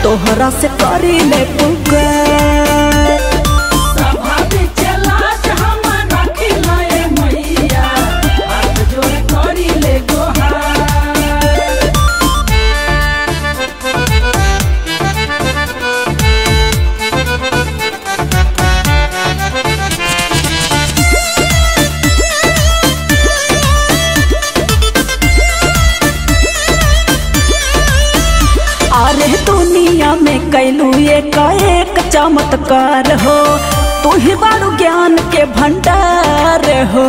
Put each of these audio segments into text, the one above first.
तोहरा से करी ले पुकार सभा में चलाट हमर रखिला ए मैया हाथ जोड़ करी ले गोहार अरे दुनिया में कैलू एक एक चमत्कार हो तू ही बारू ज्ञान के भंडार हो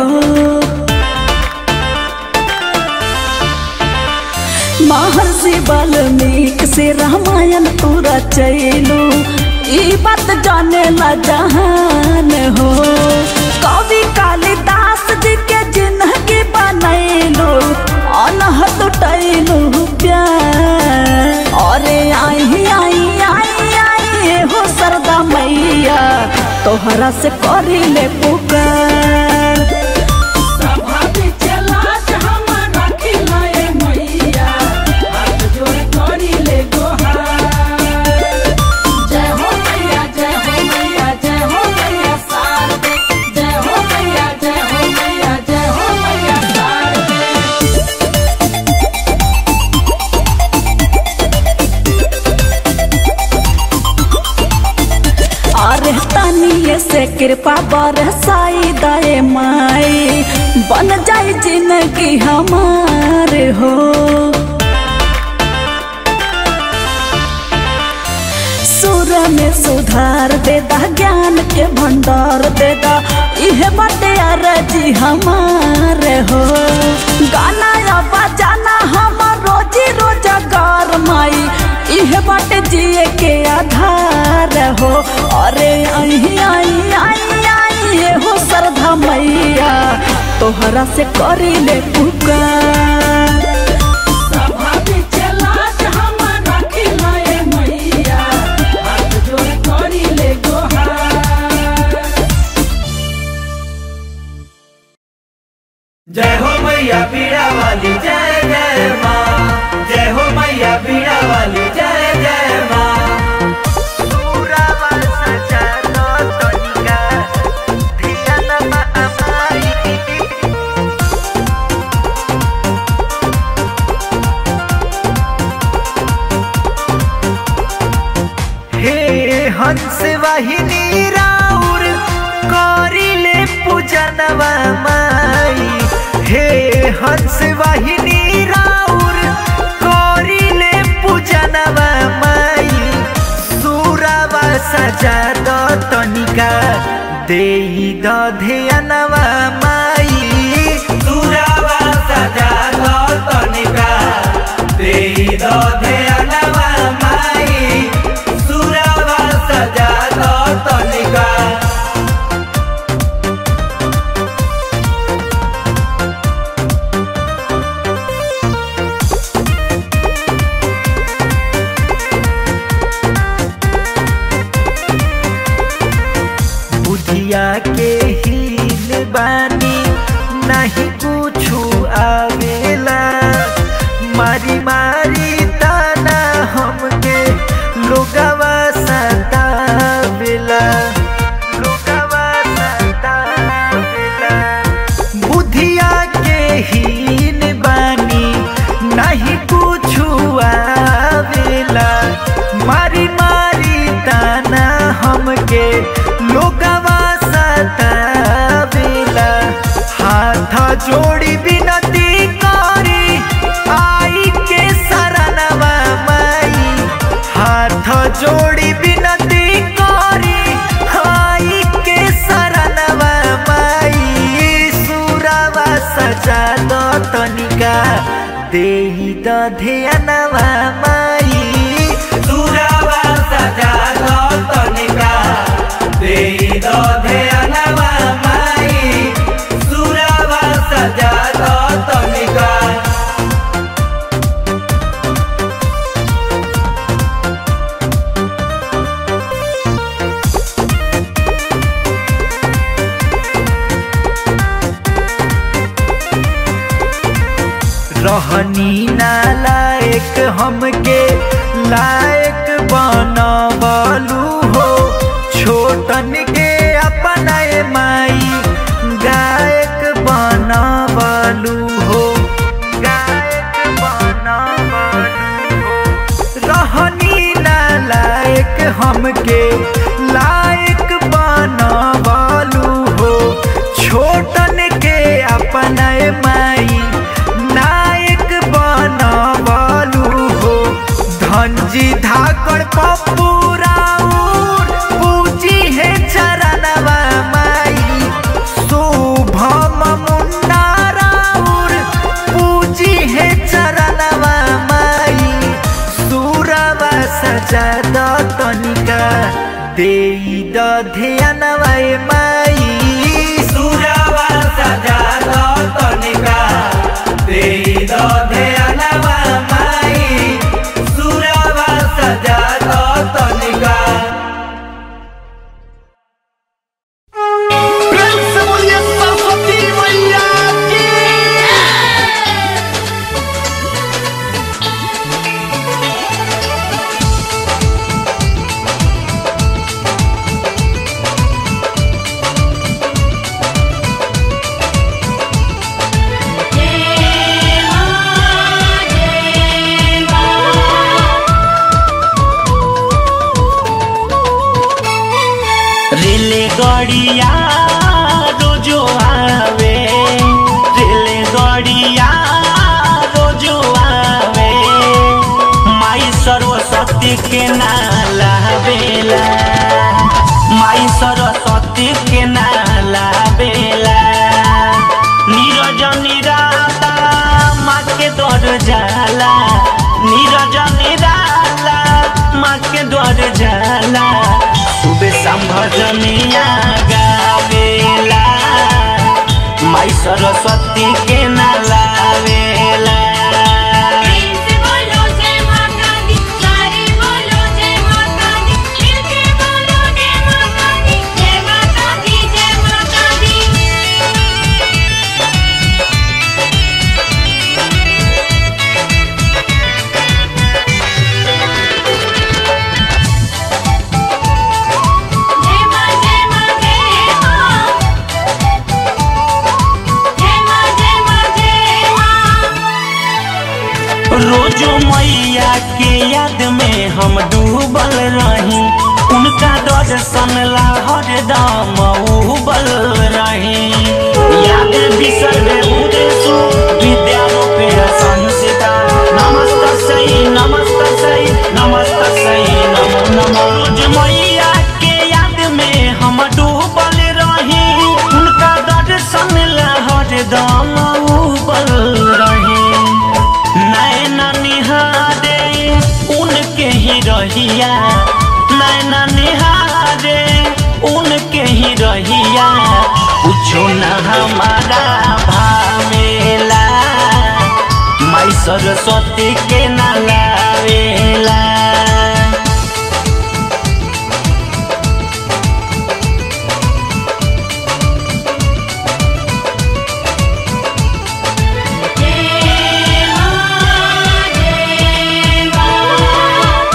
महर्षि वाल्मीकि से रामायण पूरा चैलू ई बात जाने ला जहान हो कवि कालिदास जी के जिंदगी बनैलू अनहद टैलू प्यार अरे आई आई आई आई हो सरदा मैया तोहरा से करी ले पुकार सभा में चलाट हमर रखिला ए मैया हाथ जोड़ करी ले गोहार जय हो मैया जय हो मैया जय हो मैया शारदे जय हो मैया जय हो मैया जय हो मैया शारदे अरे तनिए से कृपा बरसाई दे माई बन जाई जिंदगी हमार हो सुर में सुधार दे दा ज्ञान के भंडार दे दा इहे बटे अरजी हमार हो गाना या बजाना हमार रोजी रोजगार माई इहे बटे जिए के आधार हो अरे आई आई आई आई ये हो सरधा मैया तोहरा से करी ले पुकार सभा में चलाट हमर रखिला ए मैया हाथ जोड़ करी ले गोहार जय हो मैया पीड़ा वाली जय जय माँ जय हो मैया पीड़ा वाली जय जय माँ हे हंस वाहिनी राउर करिले पूजनवा माई हे हंस वाहिनी राउर करिले पूजनवा माई सुरावा सजा द तनिका देई द ध्यानवा माई सुरावा सजा द तनिका देई द ध्यानवा माई सुरावा सजा द तनिका बुधिया के हील बानी नहीं कुछु आवेला मारी मारी ताना हमके लोगवा सतावेला लोगवा सतावेला बुधिया के हीन बानी नहीं कुछु आवेला मारी मारी ताना हमके लोगवा सतावेला हाथ जोड़ी बिनती करी आई के शरणवा माई हाथ जोड़ी बिनती करी आई के शरणवा माई सुरवा सजा दो तनिका देही द ध्यानवा माई सुरवा सजा दो तनिका देही द ध्यानवा माई सुरवा सजा दो तनिका रहनी ना लायक हमके लायक बा सजा द तनिका दे द ध्यानवा ए माई सुरवा सजा द तनिका दे द ध्यानवा माई सुरवा सजा द तनिका प्रेम से बोलिए सरस्वती मैया की रेलगाड़िया रोजो आवे रेलगाड़िया रोजो आवे माई सरस्वती के नाला बेला माई सरस्वती के नाला बेला नीरज निराला माँ के दर जाला नीरज निराला माँ के दर जाला सुबह संभजनिया गावेला माई सरस्वती के नलावेला बोलो जय माता दी सारे बोलो जय माता दी मिलके बोलो जय माता दी जय माता दी जय माता दी जय मां जय मां जय मां जय मां जय मां जय मां रोजो मैया के याद में हम डूबल रही उनका दर्शन ला हरदम उबल रही याद बिसरवे उदेशु विद्यारूपे संसिता नमस्त सही नमस्त सही नमस्त सही नमो नमो रोज मैया के याद में हम डूबल रही उनका दर्शन ला हरदम उबल रही नैना निहारे उनके ही रहिया नैना निहारे उनके ही रहिया कुछो न हमारा भावेला माई सरस्वती के न लावेला जय मां जय मां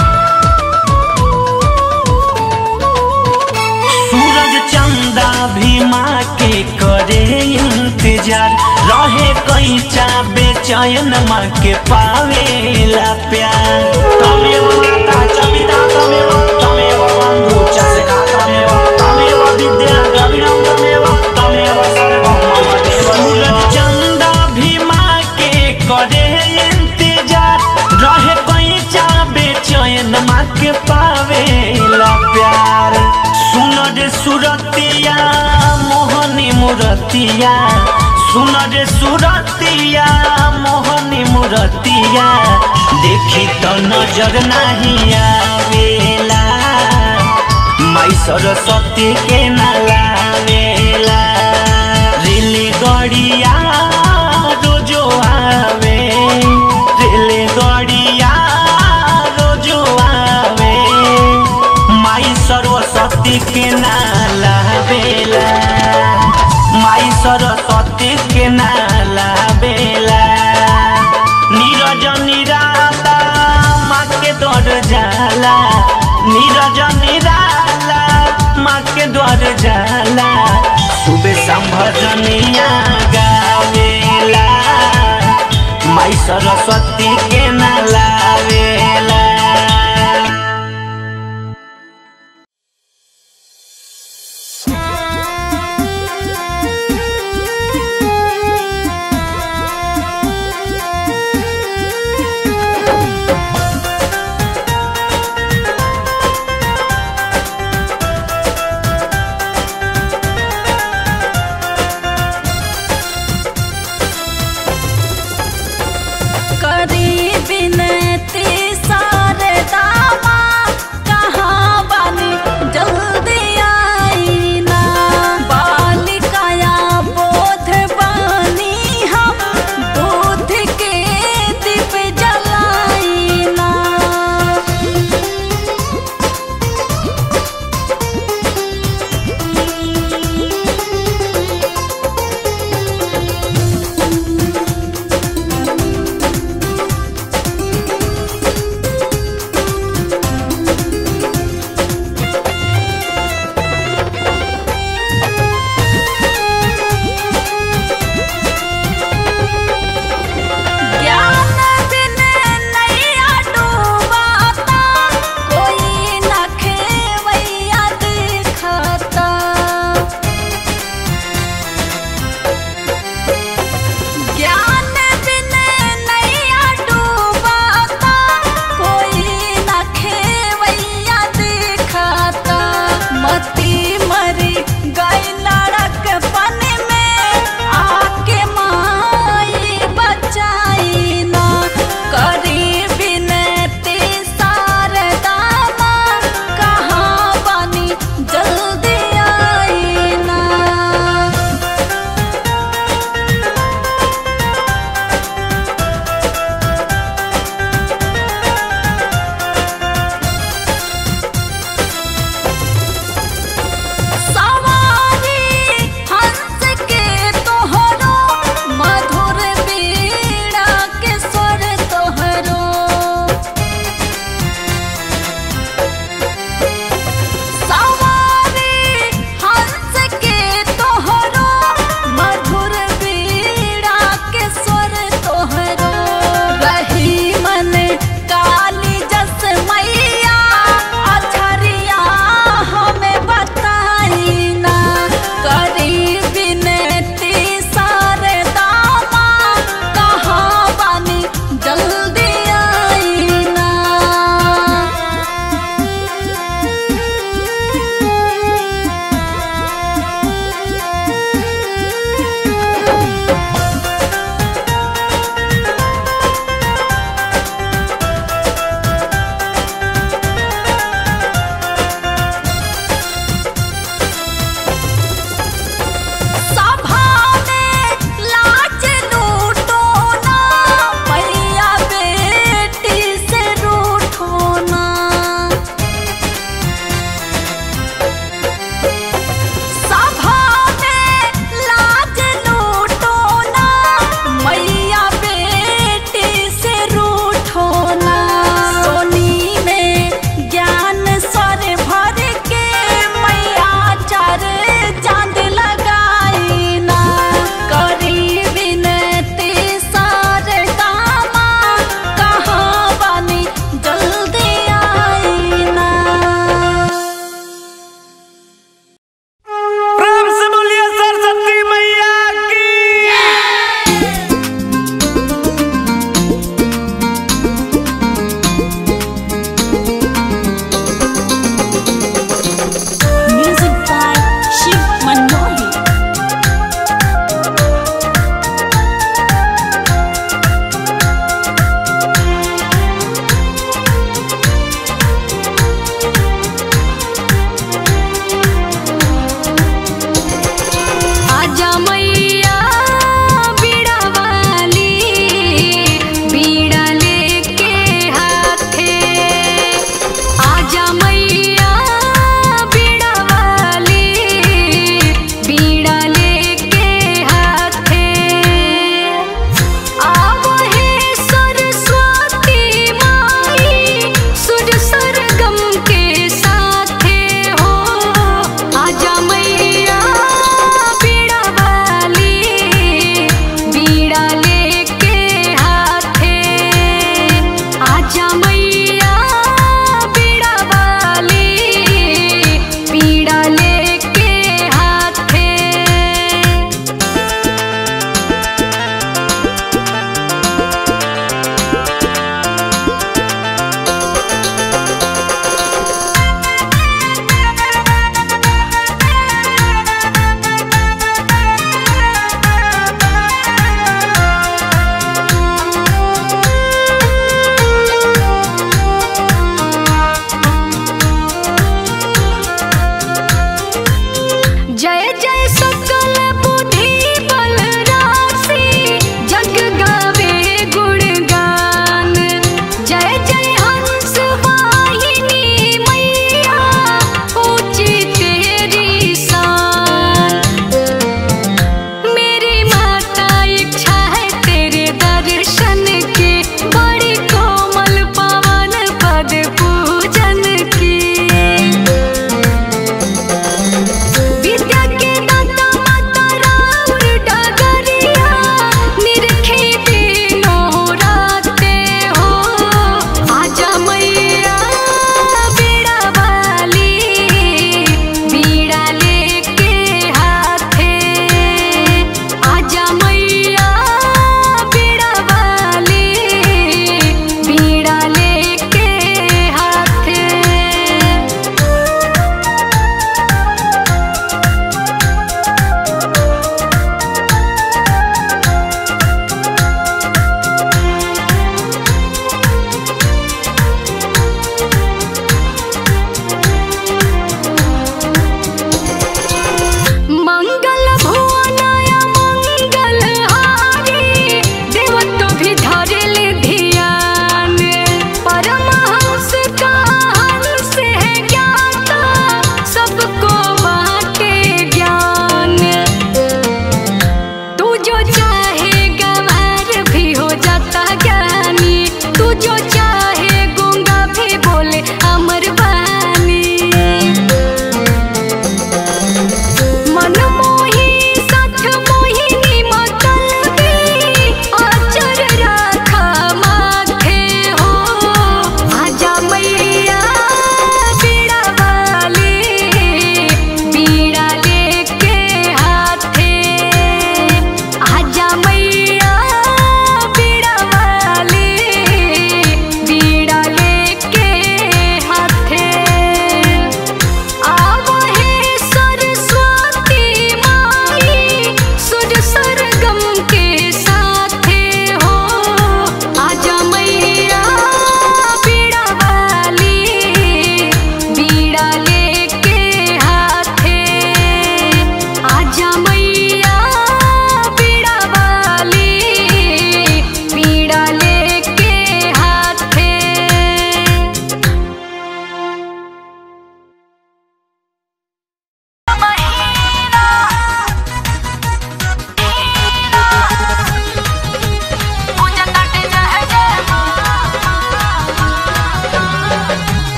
सूरज चंदा भी माँ के करे इंतजार रहे कई चा बेचैन माँ के पावेला प्यार तमेव माता च पिता तमेव तमेव बंधु च सखा तमेव तमेव विद्या द्रविणं तमेव तमेव सर्वं मम देव सूरज चंदा भी माँ के करे इंतजार रहे कई चा बेचैन माँ के पावेला प्यार सुन रे सुरतिया मोहनी मुरतिया सुन रे सुरतिया मोहनी मुरतिया देखी तो नजर नहीं आवेला माई सरस्वती के नलावेला रेल गड़िया रोजो आवे रेल गड़िया रोजो आवे माई सरस्वती के नाला बेला माई सरस्वती के नाला बेला नीरज निराला माँ के दर जाला नीरज निराला माँ के द्वार जाला सुबह संभजनिया गावेला माई सरस्वती के नलावेला करी बिनय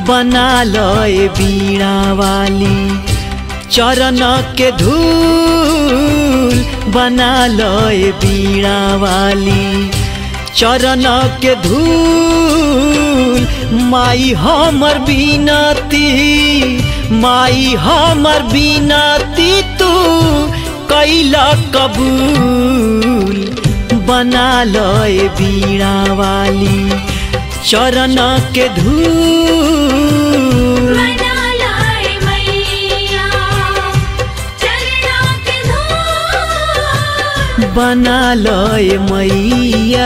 बना लय बीणा वाली चरण के धूल बना लय बीणा वाली चरण के धूल माई हमर बिनती माई हमर बिनती तू कैला कबूल बना लय बीणा वाली चरण के धूल मना लाए मैया चरना के धूल बना लय मैया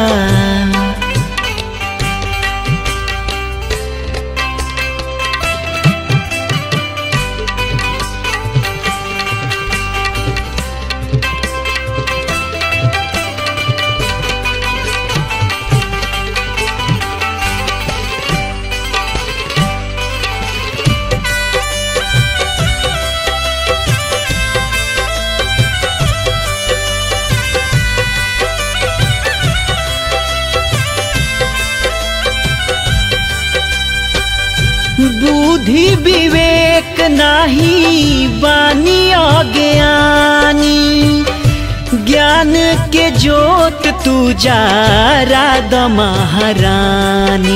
बुद्धि विवेक नाही बानी अज्ञानी ज्ञान के जोत तू जा राधा महारानी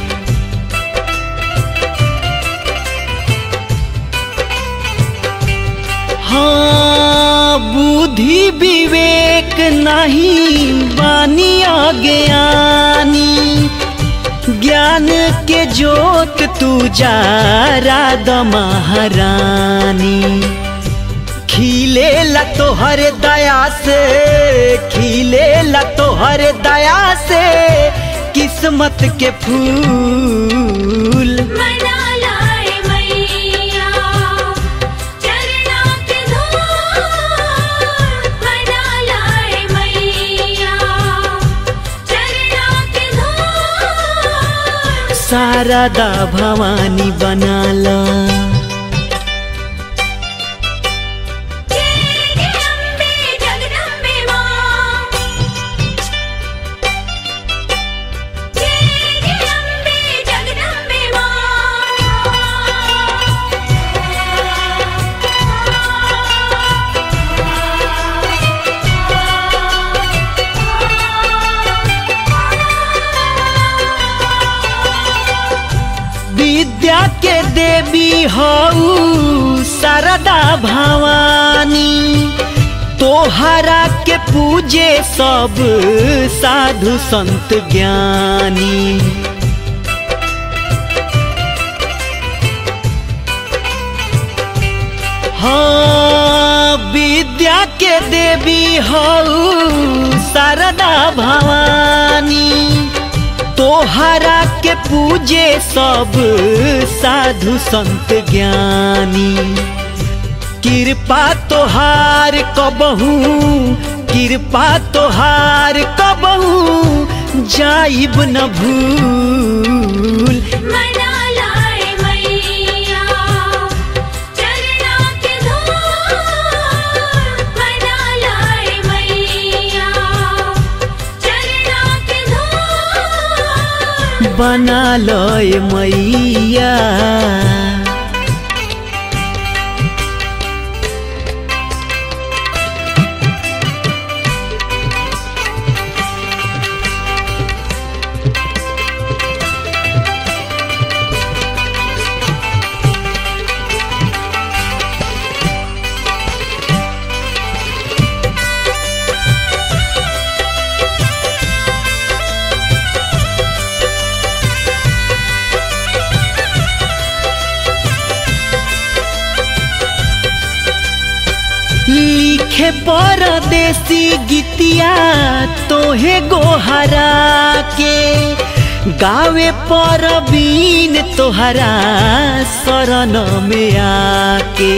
हाँ बुद्धि विवेक नहीं बानी अज्ञानी ज्ञान के जोत तू जा राधा महारानी खिले ला तोहर दया से खिले ला तोहर दया से किस्मत के फूल मना लाए मैया चरना के धूल मना लाए मैया चरना के धूल शारदा भवानी बनाला जय अम्बे जगदम्बे मां जय अम्बे जगदम्बे विद्या के देवी हऊ शारदा भवानी तोहरा के पूजे सब साधु संत ज्ञानी हाँ विद्या के देवी हऊ शारदा भवानी तोहरा के पूजे सब साधु संत ज्ञानी कृपा तोहार कबहू कृपा तोहार कबहू जाइब न भूल मना लाए मैया चरना के धूल मना लाए मैया चरना के धूल बना लय मैया लिखे परदेसी गीतिया तोहे गोहरा के गावे पर बीन तोहरा शरण में आके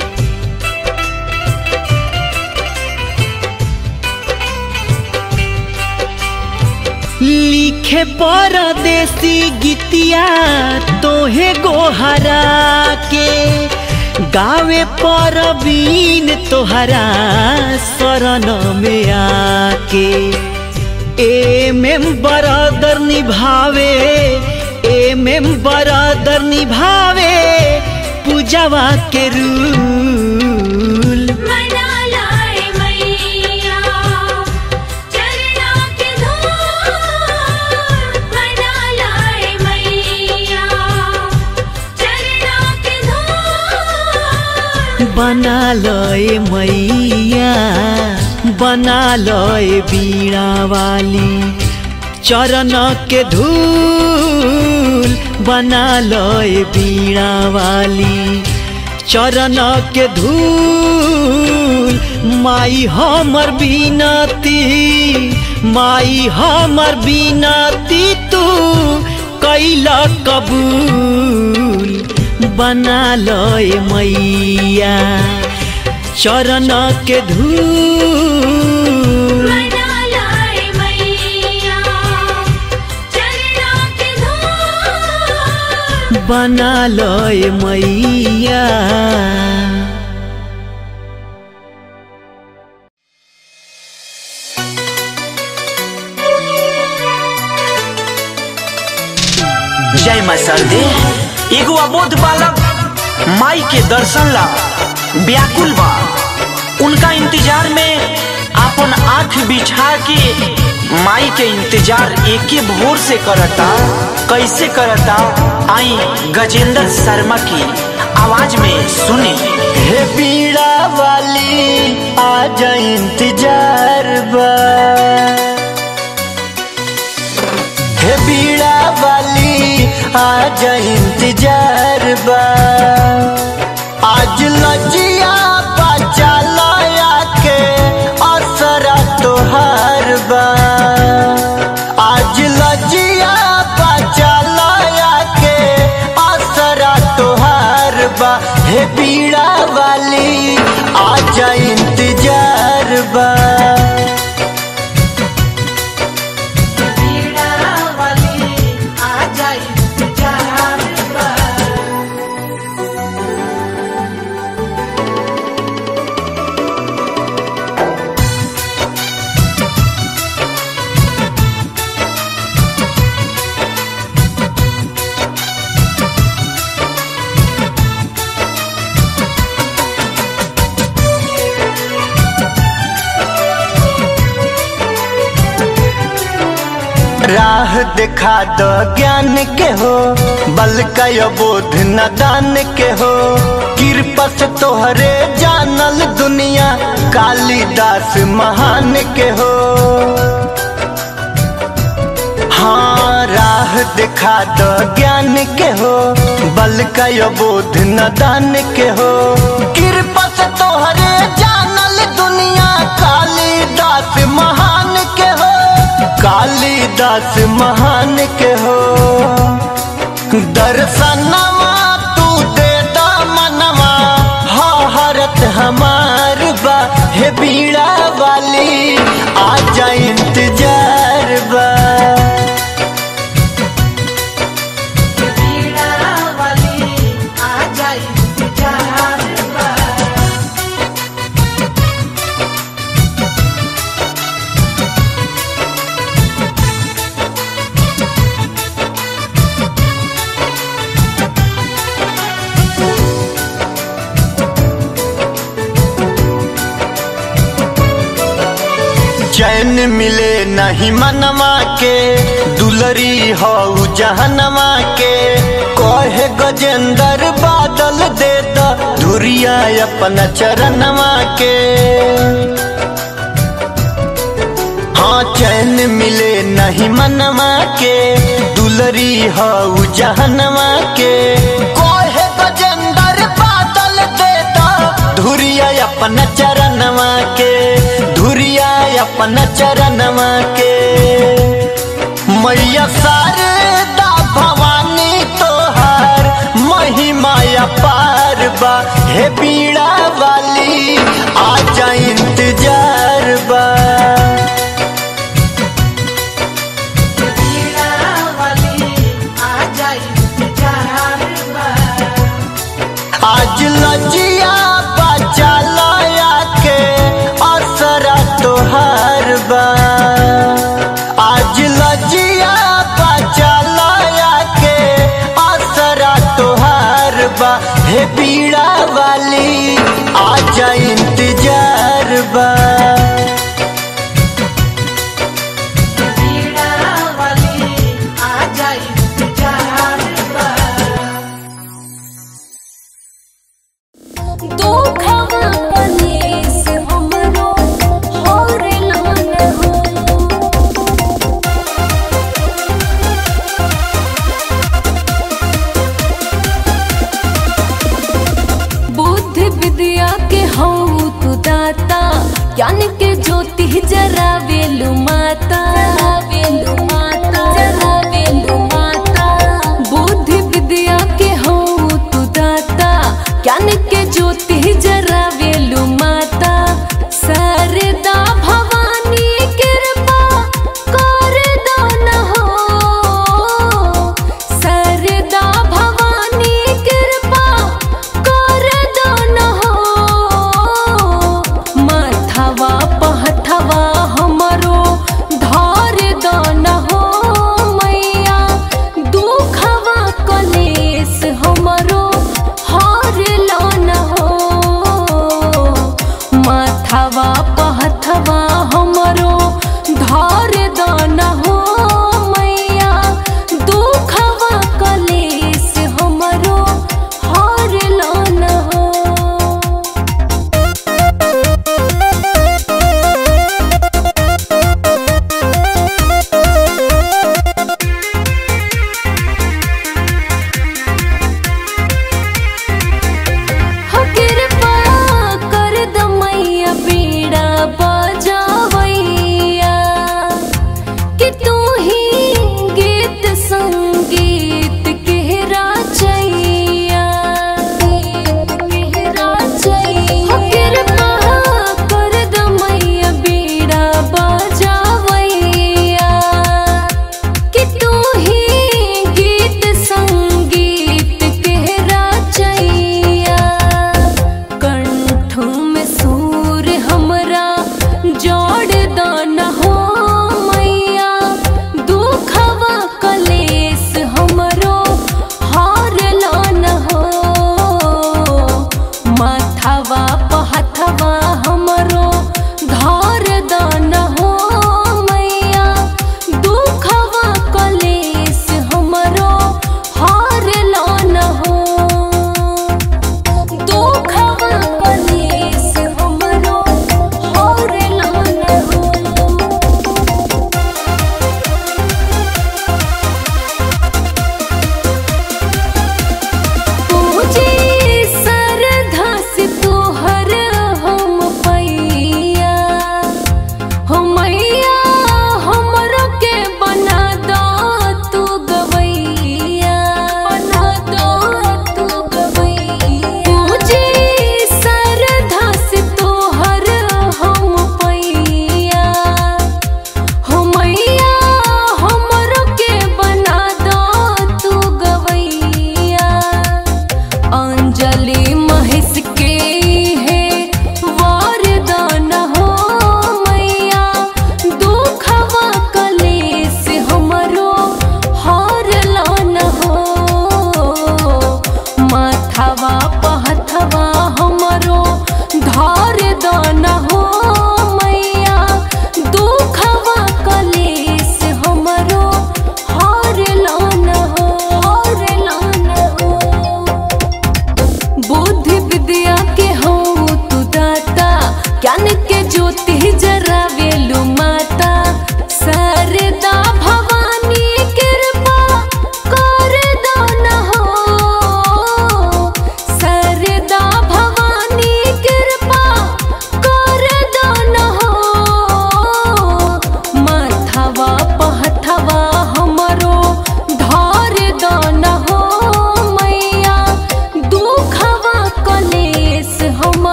लिखे परदेसी गीतिया तोहे गोहरा के गावे पर बीन तोहरा शरण में आके ए में बरदर निभावे ए एमे बरादर निभावे पूजावा के रूल मना लाए मैया चरना के धूल मना लाए मैया चरना के धूल बना लय मैया बना लय बीणा वाली चरण के धूल बना लय बीणा वाली चरण के धूल माई हमर बिनती माई हमर बिनती तू कैला कबूल बना लय मैया चरण के धूल मना लाए मैया चरना के धूल बना लय मैया जय माँ सरदे एगो अबोध बालक माई के दर्शन ला व्याकुल बा उनका इंतजार में अपन आंख बिछा के माई के इंतजार एके भोर से करता कैसे करता आई गजेंद्र शर्मा की आवाज में सुनी हे बीड़ा वाली आज इंतजार बा हे बीड़ा वाली आज इंतजार बा आज लजिया बचा लाया के असरा तोहार बा आज लजिया बचा लाया के असरा तोहार बा हे बीड़ा वाली आज इंतजार बा राह दिखा दो ज्ञान के हो बल का बोध न दान के हो कृपा से तोहरे जानल दुनिया कालिदास महान के हो हाँ राह दिखा दो ज्ञान के हो बल का बोध न दान के हो कृपा से तोहरे जानल दुनिया कालिदास महान के हो कालिदास महान के हो दर्शनवा तू दे दा मनवा हा हरत हमार बा हे बीड़ा वाली आजा इंतजार बा चैन मिले नहीं मनवा के दुलरी हो जहनवा के कहे गजेंद्र बादल दे द धुरिया अपन चरणवा के हाँ चैन मिले नहीं मनवा के दुलरी हो जहनवा के कहे गजेंद्र बादल दे द धुरिया अपन चरणवा के धुरिया अपन चरणवा के मैया शारदा भवानी तोहार महिमा पार बा हे बीड़ा वाली आजा इंतजार बा आज लजिया बचा लाया के असरा तोहार बा आज लजिया बचा लाया के हे पीड़ा वाली आजा इंतजार बा दुखवा कलेस हमरो हरलन हो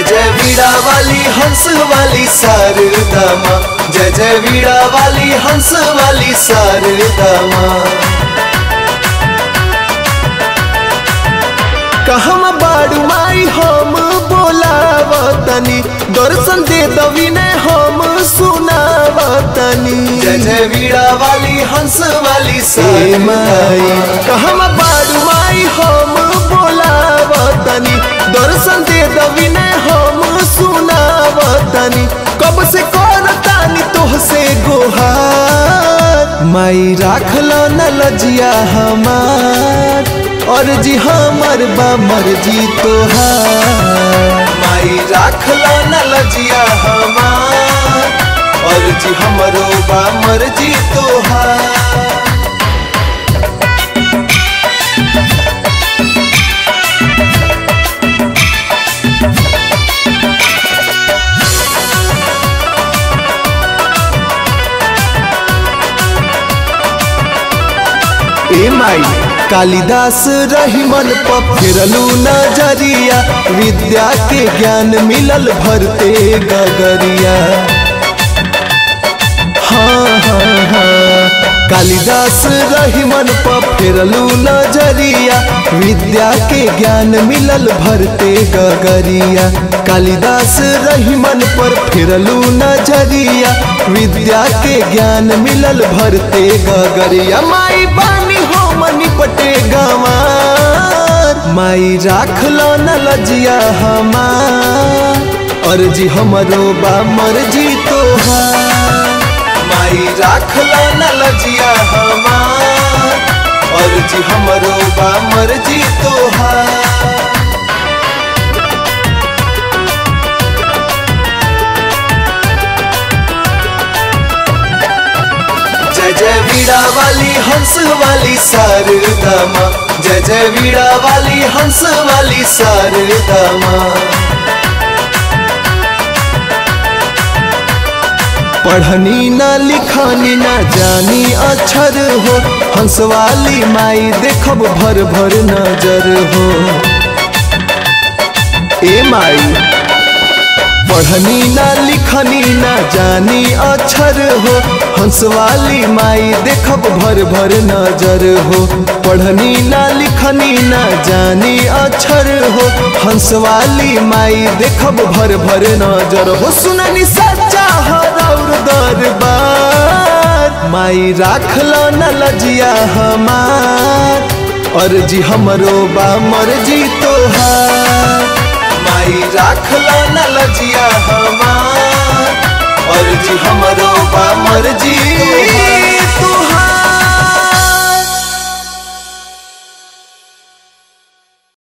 जय वीणा वाली हंस वाली शारदा माँ जय जय वीणा वाली हंस वाली शारदा माँ कहम बाड़ू माई हम बोलावतनी दर्शन दे दवी ने हम सुनावतनी जय जय वीणा वाली हंस वाली से माई कहम बाड़ू माई हम बोलावतनी दर्शन दे दवी ने हम सुनावतनी कब से करतानी तोहसे गोहार माई राखल न लजिया हमार और जी हमर बा मर्जी तोहार माई राखल न लजिया हमार और जी हमरो बा मर्जी तोहार ए माई कालिदास रही मन पर फिरलू नजरिया विद्या के ज्ञान मिलल भरते गगरिया हाँ हाँ हाँ कालिदास रही मन पर फिरलू नजरिया विद्या के ज्ञान मिलल भरते गगरिया कालिदास रही मन पर फिरलू नजरिया विद्या के ज्ञान मिलल भरते गगरिया माई बानी हो मनी पटे गंवार माई राखल न लजिया हमार और जी हमरो बा मर्जी तोहार माई राखल न लजिया हमार और जी हमरो बा मर्जी तोहार जय जय वीणा वाली हंस वाली शारदा माँ जय जय वीणा वाली हंस वाली शारदा माँ पढ़नी ना लिखनी ना जानी अक्षर हो हंस वाली माई देखब भर भर नजर हो ए माई पढ़नी ना लिखनी ना जानी अक्षर हो हंस वाली माई देखब भर भर नजर हो पढ़नी ना लिखनी ना जानी अक्षर हो हंस वाली माई देखब भर भर नजर हो सुननी सच्चा हरौर दरबार माई राखल न लजिया हमार और जी हमरो बा मर्जी तोहार माई राखल न लजिया